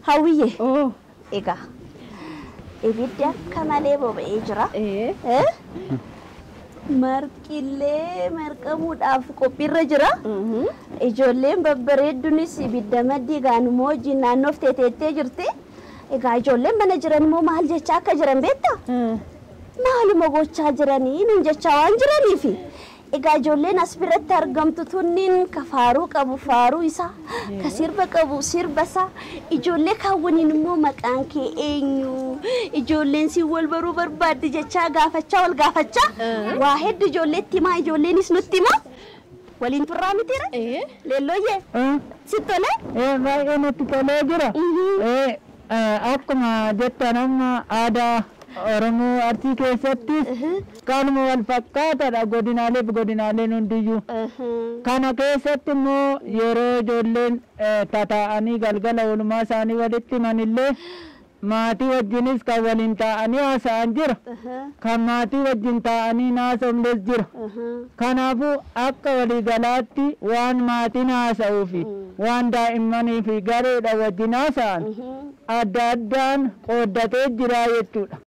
Hawwiyyee Oo. egaa ibiddi akka malee boba'ee jira. Ee. Eh? Marqillee marqamuudhaaf qophiirra jira. Mhm. Ijoolleen babbareedduunis ibidda maddii gaanummoo wajjin naannoof teeteettee jirti. Egaa ijoolleen mana jiran immoo maal jechaa akka jiran beektaa? Mm. Maaluma gochaa jiranii nuun jechaa waan jiraniifi. Egaa ijoolleen as biratti argamtu tunniin ka faaruu qabu faaruu isaa, ka sirba qabu sirba isaa, ijoollee kaawwaniin immoo maqaan kee eenyu? Ijoolleen si wal baruu barbaaddi jechaa gaafachaa wal gaafachaa. Waa hedduu ijoolleetti himaa ijoolleenis nutti himaa. Waliin turraa mitiira? Ee. Leellooyyee si tole? Ee, baay'ee natti tolee jira. Ee, eh, akkuma jettan amma aadaa Oromoo Arsii keessatti kanuma wal fakkaataadha godinaalee fi godinaaleen hundiyyuu. Kana keessatti immoo yeroo ijoolleen eh, tataa'anii galgala oolmaa isaanii walitti himanillee maatii wajjinis kan waliin taa'anii haasa'an jira. Kan maatii wajjin taa'anii haasa'umles jira. Kanaafuu akka waliigalaatti waan maatiin haasa'uu fi waan daa'immanii fi gareedha wajjin haasa'an adda addaan qooddatee jira jechuudha.